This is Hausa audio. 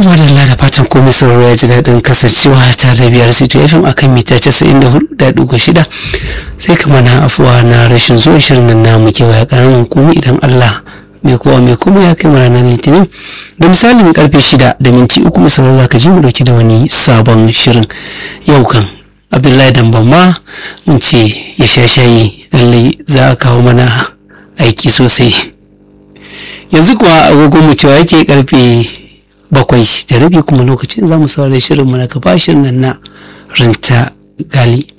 kama da da fatan komai sauraro ya ji daɗin kasancewa tare da biyar city fm akan mita casa'in da hudu da ɗigo shida sai kama na afuwa na rashin zuwa shirin nan namu kewaya ƙaramin komai idan allah mai kowa mai kuma ya kai ranar litinin da misalin karfe shida da minti uku mai sauraro za ka ji mu dauki da wani sabon shirin yau kan abdullahi damban ma mun ce ya sha shayi lallai za a kawo mana aiki sosai yanzu kuwa agogon mu cewa yake karfe bakwai da rabi kuma lokacin za mu saurari shirin mu na gaba shirin nan na ranta gali